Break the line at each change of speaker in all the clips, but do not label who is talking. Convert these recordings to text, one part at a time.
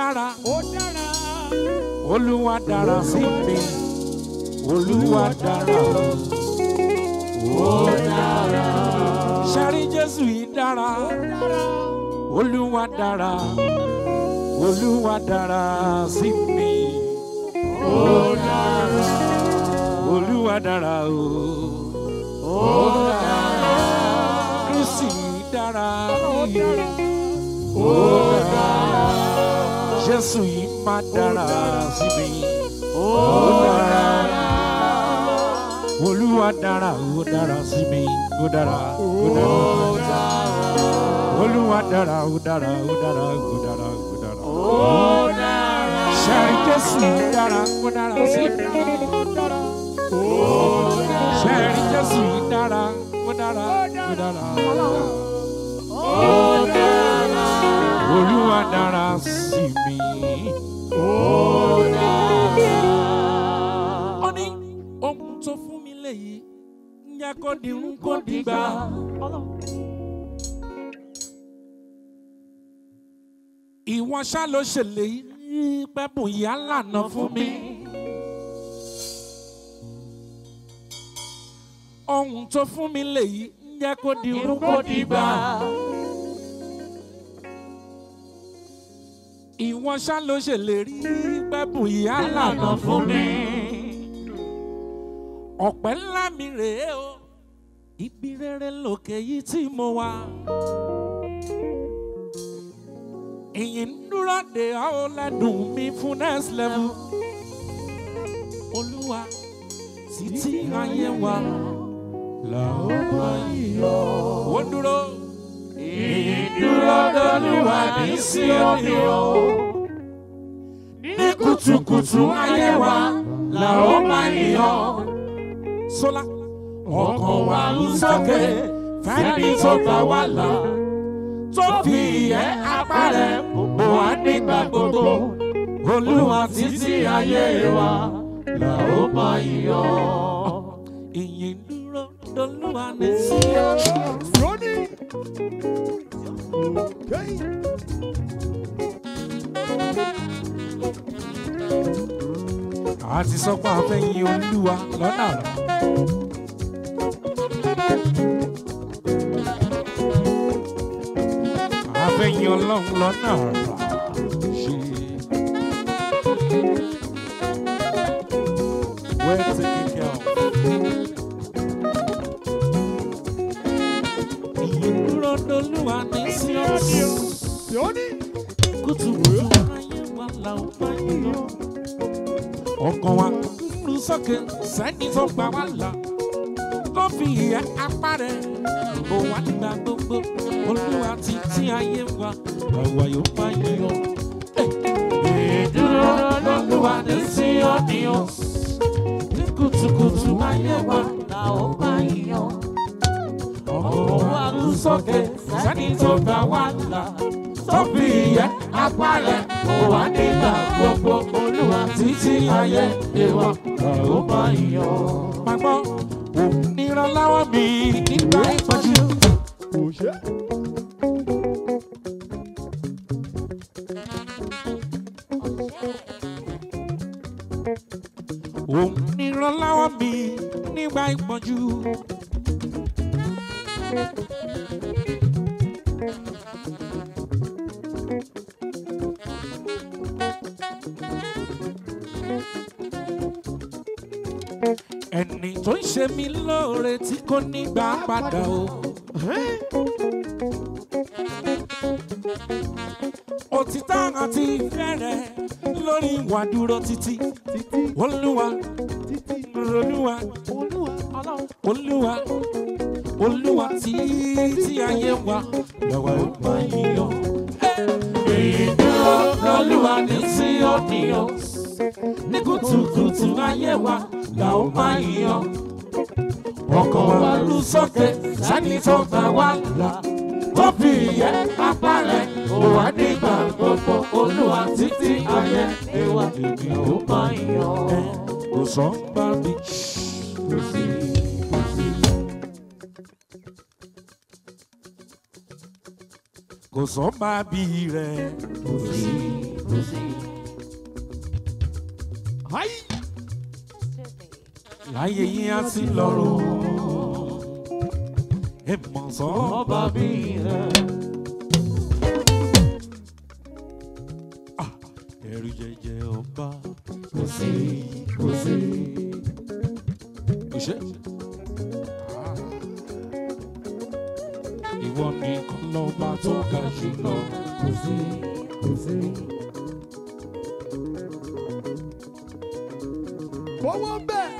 dára
ó dára.
olúwa dára sí mi olúwa dára ó dára sẹ́rí jésù yìí dára olúwa dára olúwa dára sí mi ó dára olúwa dára o ó dára kristi yìí dára ó dára jésù yìí má dára sí mi ó dára olúwa dára ó dára sí mi ó dára ó dára olúwa dára ó dára ó dára ó dára ó dára ó dára sẹ́rí jésù yìí dára ó dára sí mi sẹ́rí jésù yìí dára ó dára ó dára ó dára olúwa dára sí mi ó dára. ó ní ohun tó fún mi léyìí ń jẹ́ kó dirun kó dìgbà. ìwọ ṣá ló ṣèlérí pẹ́bùn ìyá lànà fún mi. ohun tó fún mi léyìí ń jẹ́ kó dirun kó dìgbà. ìwọ ṣá ló ṣèlérí pẹ́bùn ìyá lànà fún mi. ọ̀pẹ́ ńlá mi rèé o ibi rere lòkè yìí tí mo wà. ìyìn ń dúró de ọ́ lẹ́dùn mi fún next level. olúwa títí ayé wa là ó máa yọ. ó dúró. ìyìn dúró dolúwa ní síọ́nì o. ní kùtùkùtù ayé wa là ó máa yọ. sọlá ọkàn wa ń sókè fẹ́ni tó gbà wá là tó fi ìyẹ́ apá rẹ̀ bò wá nígbà gbogbo olúwa títí ayé wa là ó máa yọ. ìyìn dúró dolúwa ní síọ́nì.
Ronnie. Okay.
a ti sọ pé a fẹ́ yin olúwa lọ́nà àrà. a fẹ́ yin ọlọ́run lọ́nà àrà. ṣe. Well taken care of. Ìyìn dúró dolúwa ní síọ́sì.
Ronnie.
Kùtùkùtù ayé wa là ń bá yín lọ ọkàn wa lù sókè sẹ́ni tó gbà wá là tó fi ìyẹ́ apá rẹ̀ bò wá nígbà gbogbo olúwa ti tí ayé wa àwa yóò máa yọ. ìdúró lọ́lúwa ní sí ọ́nìyàn ní kùtùkùtù ayé wa là ó máa yọ. ọkàn wa lù sókè sẹ́ni tó gbà wá là tó fi ìyẹ́ apá rẹ̀ bò wá nígbà gbogbo olúwa títí ayé ìwà ó máa yọ. Má gbọ́, òun ní ìrànlọ́wọ́ mi nígbà ìpọ́njú.
Kò ṣe.
Òun ní ìrànlọ́wọ́ mi nígbà ìpọ́njú. Ẹni tó ń ṣe mí lóore tí kò ní gbà padà o. Òtítọ́ àti ìfẹ́ rẹ̀ lórí ìwà dúró títí. Olúwa, Olúwa, Olúwa, Olúwa títí ayé wa lọ́wọ́ ó máa yíyọ. Ìdúró lọ́lúwa ní sí òníyàn. Ní kùtùkùtù ayé wa là ó máa yíyọ. Ọkàn wa lù sókè sani tó gbà wá là. Tó fi ìyẹ́ apá rẹ̀ ó wà nígbà gbogbo. Olúwa títí ayé wa èmi ó máa yíyọ. Kò sọ bá mi. Kò sí, kò sí. kò sọ́ba bí rẹ̀ kò sí
Ayi.
láyé yín á ti lọ́rùn ẹ mọ̀ sọ́ba bí rẹ̀. ẹ̀rù jẹjẹ ọba kò sí kò sí. kò ṣe. ìwọ nìkan lọ́ba tó ga jù lọ kò sí kò sí.
Fọwọ́ bẹ́ẹ̀.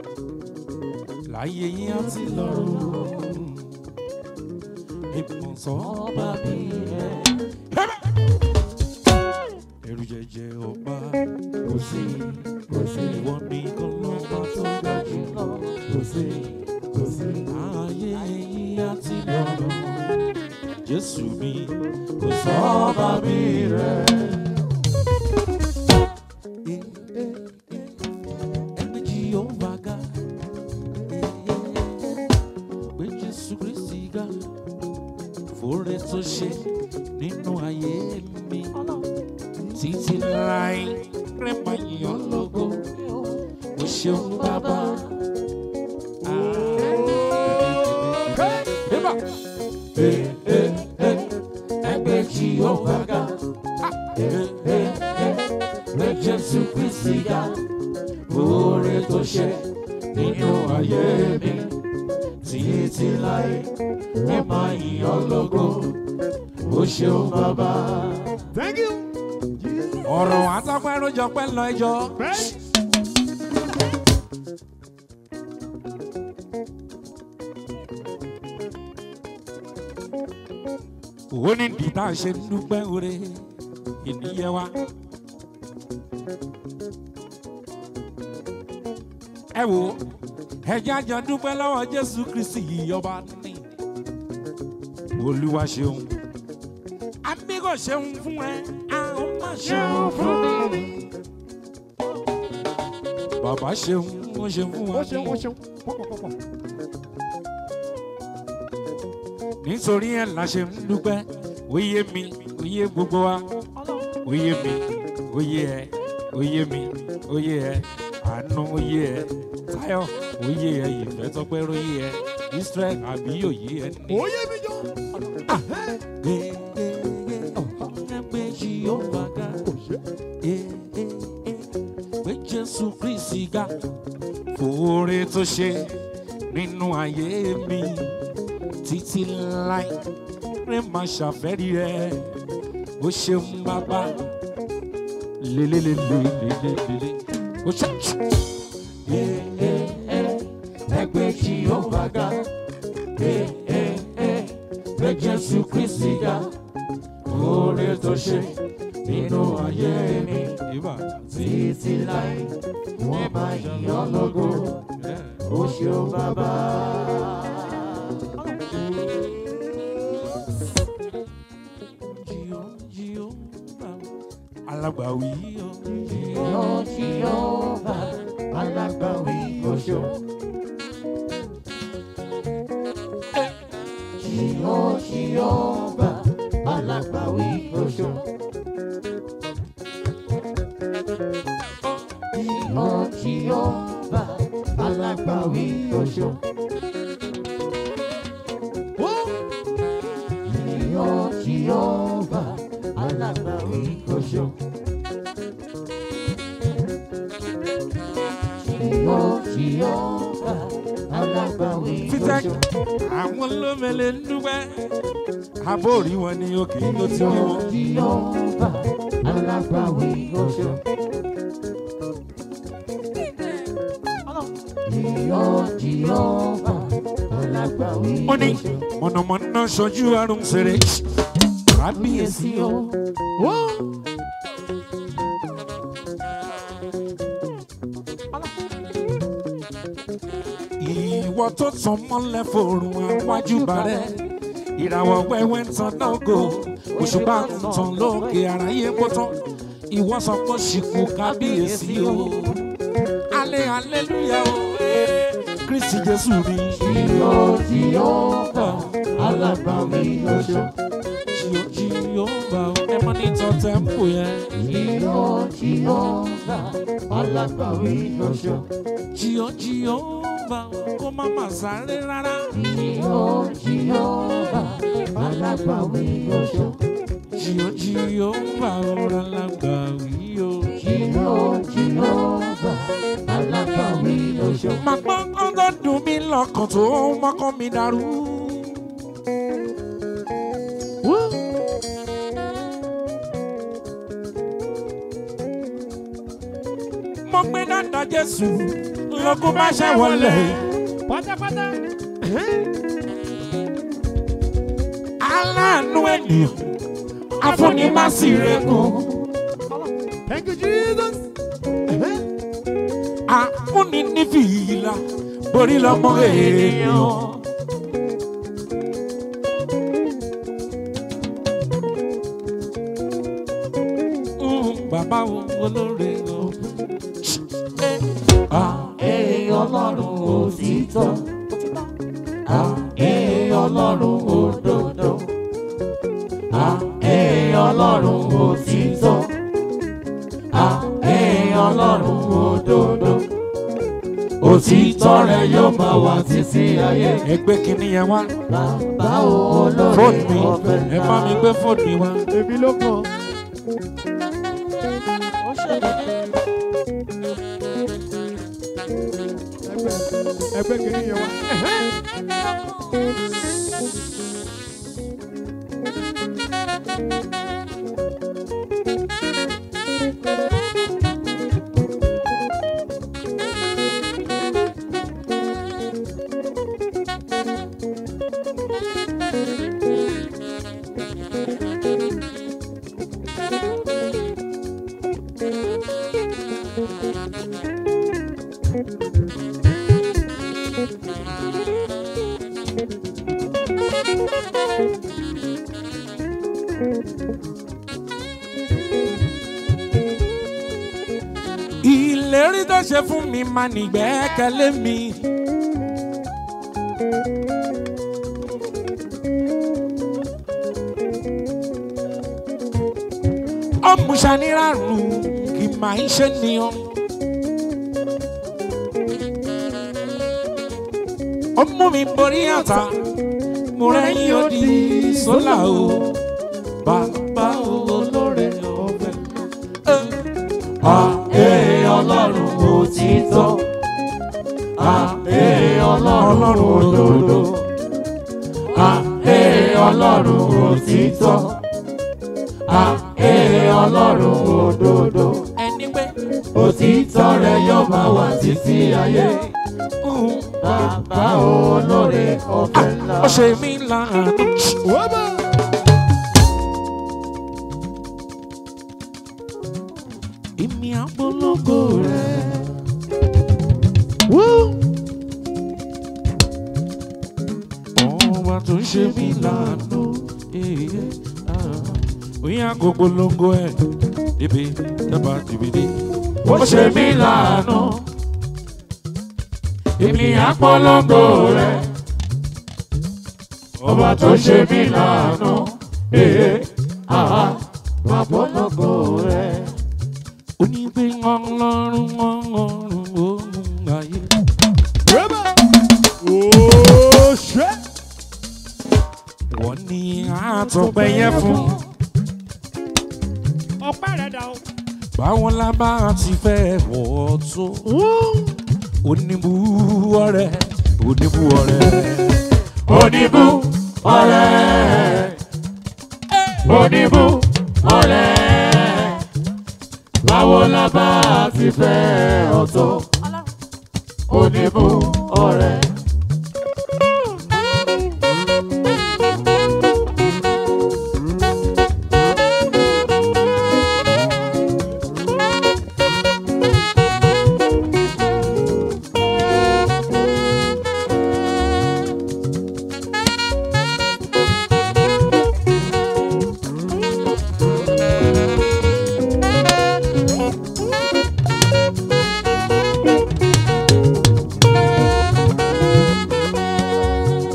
láyé yín á ti lọ́rùn ìmọ̀ sọ́ba bí rẹ̀. ẹ̀rù jẹjẹ ọba kò sí kò sí. ìwọ nìkan lọ́ba tó ga jù lọ kò sí kò sí. ayé yín á ti lọ́rùn jésù mi kò sọ́ba bí rẹ̀. Ẹgbẹ́ Jèhófà ga, gbé Jésù Kristi ga, fòrè tó ṣe nínú ayé mi. Títí láì rẹ̀ máa yàn lógo, mo ṣeun bàbá. Ẹgbẹ́ Jèhófà ga, gbé Jésù Kristi ga oore tó ṣe nínú ayé mi títí láé ẹ máa yìn lógo ó ṣeun bàbá.
Thank you. Jesus.
ọ̀rọ̀ àtọ́pẹ́ lójọ pẹ́ lọ ẹjọ́.
Bẹ́ẹ̀.
ó ní dìtà ṣe ń dúpẹ́ oore ènìyàn wa. ẹ wo ẹjẹ́ àjọ dúpẹ́ lọ́wọ́ jésù kristi yìí ọba ní. olúwa ṣeun àmì kò ṣeun fún ẹ àwọn má ṣeun fún mi. bàbá ṣeun ó ṣeun fún wa
Ó ṣeun, ó
ní.
ṣeun. Pọ̀pọ̀pọ̀pọ̀.
nítorí ẹ̀ la ṣe ń dúpẹ́ oyè mi oyè gbogbo wa oyè mi oyè ẹ oyè mi oyè ẹ àánú oyè ẹ táyọ̀ oyè ẹ ìfẹ́ tọpẹ́ oyè ẹ israel àbí oyè ẹ ní.
Oyè mi jọ.
ẹgbẹ́ jehova ga
Kò ṣe.
pé jésù kristi ga fòore tó ṣe nínú ayé mi títí láì rẹ máa ṣàfẹ́rí rẹ ó ṣeun bàbá lélelélelélelele ó ṣe. ẹgbẹ́ jehova ga pé jésù kristi ga oore tó ṣe nínú ayé mi títí láì wọ́n máa yàn lógo ó ṣeun bàbá. alágbàwí o.
Jehova, alágbàwí oṣó. Jehova, Jehova, alágbàwí oṣó. Jehova, Jehova, alágbàwí oṣó. Jehova, Jehova, alágbàwí oṣó. Jehova, Jehova, alágbàwí
títẹ́
oṣó.
àwọn lómele ń dúpẹ́ àbórí wọn ni òkè tó ti rí wọn.
Jehova, alágbàwí oṣó. Jehova, Jehova, alágbàwí
ó ní
oṣó.
mọ̀nàmọ́ná ṣojú àrùn ṣeré kábíyèsí o. ìwọ tó tàn mọ́lẹ̀ fòrùn àwájú bàrẹ̀ ìràwọ̀ wẹ́wẹ́ ń tan náà gò òṣùpá ń tàn lókè àráyé kó tán ìwọ sọ pé ṣìkú kábíyèsí o. alẹ́ aleluya o eh, kristi jésù ni.
Jehova, Jehova, alágbàwí oṣó.
Jehova, ẹ mọ ní mọ́nítọ̀ tẹ́ḿpù yẹn.
Jìyọ́ Jìhófà alágbàwí oṣó.
Jìyọ́ jìyọ́ bá kó má má sáré rárá.
Jìyọ́ Jìhófà alágbàwí oṣó.
Jìyọ́ jìyọ́ bá ọ̀rọ̀ alágbàwí o.
Jìyọ́ Jìhófà alágbàwí oṣó.
Màá gbọ́ kán tó dùn mí lọ́kàn tó mọ́kàn mi dàrú. Mo gbé dáadáa Jésù lọ́kùn bá ṣẹ́ wọlé.
Pátápátá.
Aláàánú ènìyàn, afúnimásìrègùn.
Thank you, Jesus.
Àfúnni ní fìlà, borí lọ́mọ èèyàn. Mm, Bàbá wo olóore o.
Ee Ọlọ́run òtítọ́. Ee Ọlọ́run òdodo. Ee Ọlọ́run òtítọ́. Ee Ọlọ́run òdodo. Òtítọ́ rẹ̀ yóò máa wà títí ayé.
Ẹgbẹ́ kìíní yẹn wá.
Bàbá olóore
Fóònù mi,
ọ̀fẹ́
ẹ bá mi gbé fóònù mi wá.
Èmi ló kàn. Ẹgbẹ́ ẹgbẹ́ kìíní yẹn wá.
Ìlérí tó ṣe fún mi máa nìgbẹ́kẹ̀lé mi. Ọ̀mùsàníràrùn kì máa ń ṣe nìyàn. Ó mú mi borí àtà, mo rẹ́yìn odi sólà o. Bàbá olóore ọ̀fẹ́.
Ee Ọlọ́run òtítọ́. Ee Ọlọ́run òdodo. Ee Ọlọ́run òtítọ́. Ee Ọlọ́run òdodo.
Ẹni pé
Òtítọ́ rẹ̀ yóò máa wà títí ayé.
mm,
Bàbá olóore ọ̀fẹ́ ńlá.
ó ṣe mí láàánú.
Wọ́bà.
Èmi àpolongo rẹ̀. Ọba tó ṣe mí láàánú. Oyin àgọ́gbọ́lọ́gọ́ ẹ̀ níbi dábàá dìbìdì.
Ó ṣe mí láàánú. Èmi àpọ́lọ́gò rẹ̀. Ọba tó ṣe mí láàánú. Ee, àá, àpọ́lọ́gò rẹ̀.
Onígbé ọlọ́run ọlọ́run òun ayé.
Wọ́bà. Ooo ṣẹ́.
Wọ́n ní àtọ̀pẹ́ yẹn fún.
Ọpẹ́ rẹ̀ dà o.
Báwọn la bá ti fẹ́ wọ̀ tó. Oníbu ọ̀rẹ́, oníbu ọ̀rẹ́.
Oníbú ọ̀rẹ́. Oníbú ọ̀rẹ́. Báwo la bá ti fẹ́ ọ̀tọ̀? Oníbú ọ̀rẹ́.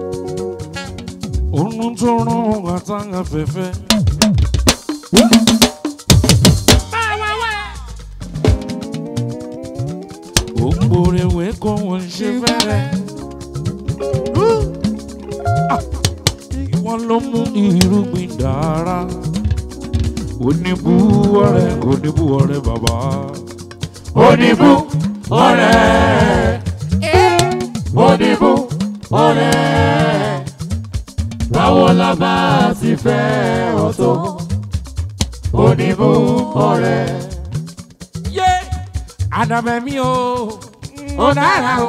Òun tó rán àtàwọn afẹ́fẹ́. kò wọ́n ṣe fẹ́rẹ̀. Ah, ìwọ ló mú irúgbìn dára. oníbú ọ̀rẹ́ oníbú ọ̀rẹ́ bàbá.
Oníbú ọ̀rẹ́. Oníbú ọ̀rẹ́. Báwo la bá ti fẹ́ ọ tó? Oníbú ọ̀rẹ́.
yé àdàbẹ̀mí o ó dára o.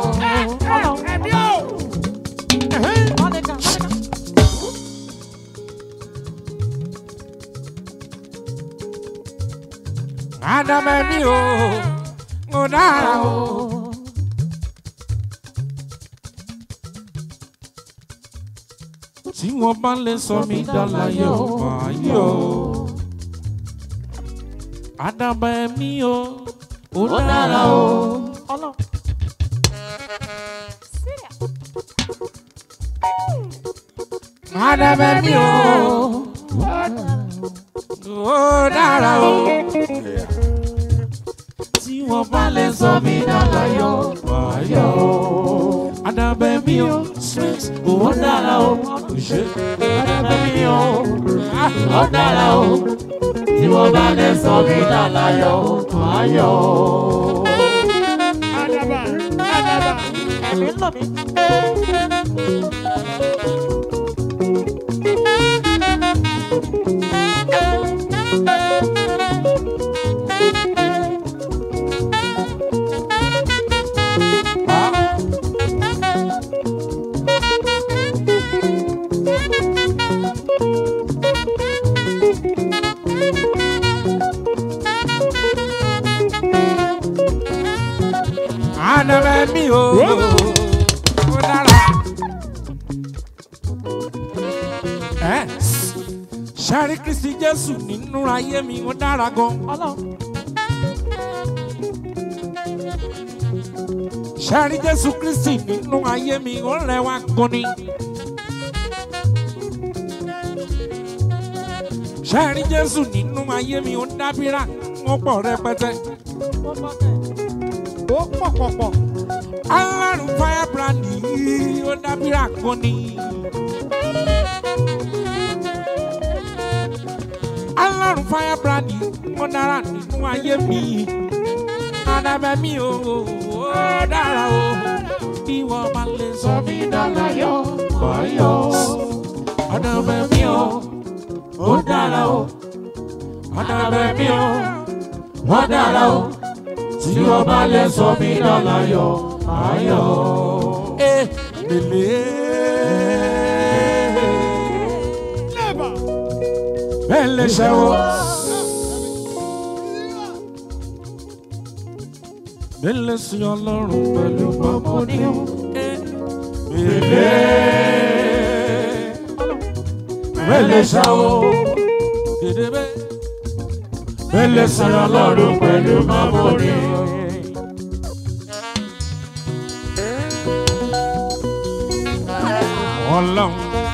àdàbẹ̀mí o ó dára o. tí wọ́n bá lè sọ mí dálàyọ̀ máa yọ̀ àdàbẹ̀mí o ó dára o. àdàbẹ̀mí o ó dára o. tí wọ́n bá lè sọ mí dálàyọ̀ máa yọ̀ àdàbẹ̀mí o sweet ó dára o. ṣe
Àdàbẹ̀mí o, ó dára o. Tí wọ́n bá lè sọ mí dàláyọ̀, máa yọ̀ o.
Àdàbà, àdàbà.
Ẹ̀mí ń lò mí.
àdàbẹ̀mí o ó dára. ẹ sáré kristi jésù nínú ayé mi ó dára gan.
Ọlọ́run.
sáré jésù kristi nínú ayé mi ó rẹwà gan ni. sáré jésù nínú ayé mi ó dábìrà wọ́n pọ̀ rẹpẹtẹ.
Ó pọ̀ tẹ̀.
Ó pọ̀ pọ̀ pọ̀.
alárùn firebrand yìí ó dábìrà gan ni. alárùn firebrand yìí ó dára nínú ayé mi. àdàbẹ̀ mi ò ó dára o. bí wọ́n bá lè sọ mí dálàyọ̀ báyọ̀. àdàbẹ̀ mi ò ó dára o. àdàbẹ̀ mi ò ó dára o.
Tí wọ́n bá lè sọ mí dàláyọ̀, máa yọ̀ o.
Eh, lele.
Never.
Bẹ́ẹ̀lẹ̀ ṣẹ́wọ́. Bẹ́ẹ̀lẹ̀ sí ọlọ́run pẹ̀lú bàbá ní. Bẹ́ẹ̀lẹ̀. Bẹ́ẹ̀lẹ̀ ṣẹ́wọ́. Gèdèbé. Bẹ́ẹ̀lẹ̀ sí ọlọ́run pẹ̀lú bàbá ní. Ọlọ́run.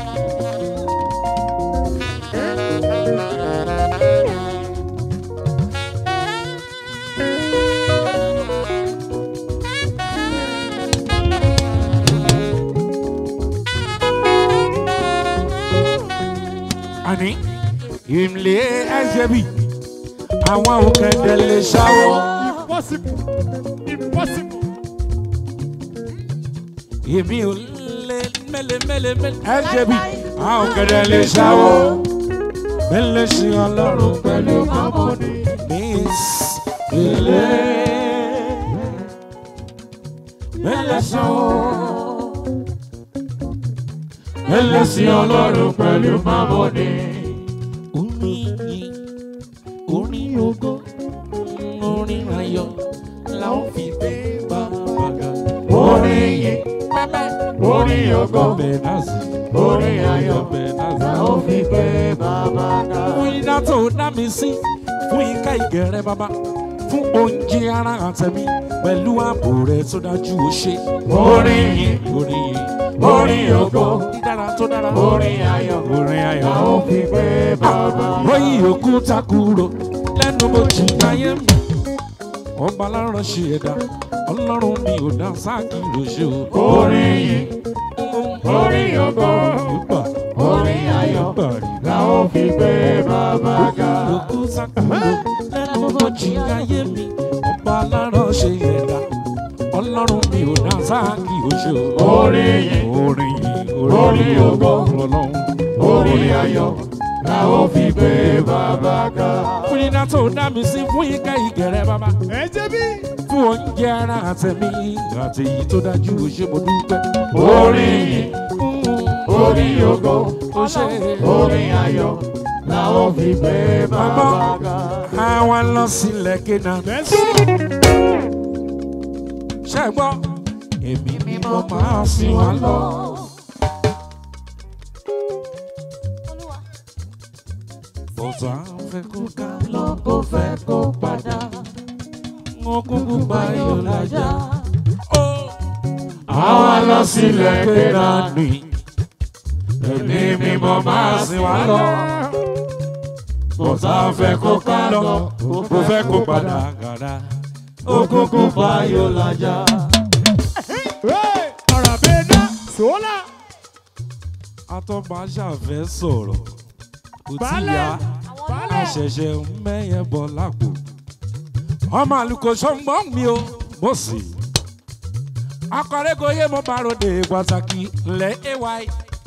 àní ìmìlẹ̀ ẹ̀jẹ̀ bì àwọn òkèdè lè ṣàwọ̀
Impossible. Impossible.
èmi ò lè mẹ́lẹ̀ mẹ́lẹ̀ mẹ́lẹ̀ ẹ̀jẹ̀ bì àwọn òkèdè lè ṣàwọ̀ mẹ́lẹ̀ sí ọlọ́run pẹ̀lú mọ́mọ́ni ní ilé mẹ́lẹ̀ ṣàwọ̀ mẹ́lẹ̀ sí ọlọ́run pẹ̀lú mọ́mọ́ni. orin yìí orin ògo orin ayọ̀ la ó fi gbé bàbá ga.
Orin yìí, orin ògo,
Bẹ̀nàsì,
orin ayọ̀,
Bẹ̀nàsì.
la ó fi gbé bàbá ga.
Fún iná tó dá mi sí, fún ika ìgẹ̀rẹ́ bàbá, fún oúnjẹ ara àtẹ̀mí, pẹ̀lú ààbò rẹ̀ tó dájú ó ṣe.
Orin yìí,
Orin yìí,
orin ògo,
dídára tó dára.
orin ayọ̀,
Orin ayọ̀.
la ó fi gbé bàbá ga.
Oyin òkúta kúrò lẹ́nu mo jì ayé mi. ọba lárọ̀ ṣe ẹ̀dá ọlọ́run mi ò dá sáàkì lóṣù.
Orin yìí, orin ògo,
Ìgbà
orin ayọ̀
ìgbà rí
la ó fi gbé bàbá ga.
lókù sákòó lẹ́nu ọjì ayé mi ọba lárọ̀ ṣe ẹ̀dá ọlọ́run mi ò dá sáàkì lóṣù.
Orin yìí,
orin yìí
Orin ògo.
ọlọ́run
orin ayọ̀ la ó fi gbé bàbá ga.
fún iná tó dá mi sí fún ika ìgẹ̀rẹ́ bàbá.
ẹ jẹ́ bí.
fún oúnjẹ ara àtẹ̀mí àti èyí tó dájú ṣé mo dúpẹ́.
Orin yìí, orin ògo,
ó ṣe
orin ayọ̀ la ó fi gbé bàbá ga.
àwa lọ sílẹ̀ kéna. ṣé ẹ gbọ́ èmi ni mo máa sìn wá lọ.
Olúwa.
bọ́tà fẹ́ kó ká lọ kó fẹ́ kó padà. mo kúkú bá yọ̀ lájà.
Àwa lọ sílẹ̀ kéna.
ni. èmi ni mo máa sìn wá lọ. bọ́tà fẹ́ kó ká lọ kó fẹ́ kó padà. gàdá.
Òkùnkùn fayọ̀ lájà.
ọ̀rọ̀ bẹ́ẹ̀ ná sọ́lá.
atọ́ba ṣàfẹ́ sọ̀rọ̀ kò tí
Baálẹ̀.
ya
Baálẹ̀.
àṣẹ̀ṣẹ̀ ń mẹ́yẹ bọ̀ lápò ọmọ àlùkò ṣọ́ngbọ́n mi o mo sì akọ̀rẹ́gòye mo bá ròde pàtàkì ńlẹ̀ ay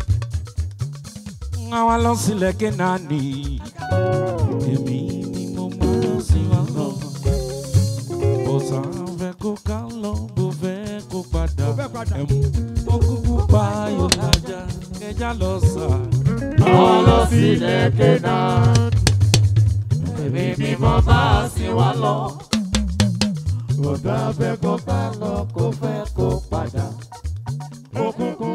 àwa lọ sílẹ̀ kénaani èmi ni mo máa sí wa lọ bọ́sà fẹ́ kó ká lọ bó fẹ́ kó padà
Bó fẹ́ padà.
ẹ̀mú ó kúkú pa ayọ̀ lájà kẹjá lọ sà.
Àwa lọ sílẹ̀ kéna. Èmi ni mo bá sí wa lọ. Kò dábẹ́ kó bá lọ kó fẹ́ kó padà. Òkùnkùn